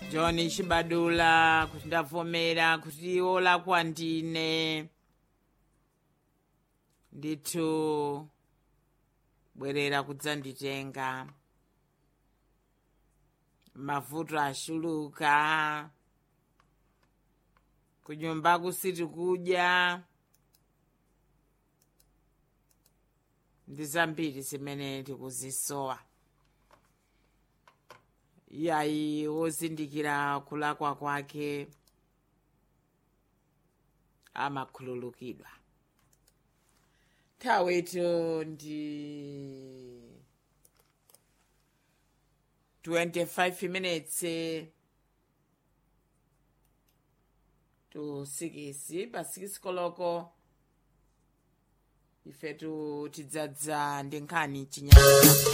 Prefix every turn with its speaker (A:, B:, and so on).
A: john chibadula kuti ndavomera kuti olakwa ndine ndithu bwerera kudzanditenga mavuto ashuluka kunyumba kusiti kudya ndi zambiri zimene tikuzisowa iyayi wozindikira kulakwa kwake amakhululukidwa nthawitu ndi 25 minutes to 6 pa 6 koloko ifetu tidzadza ndi nkhani chinyanja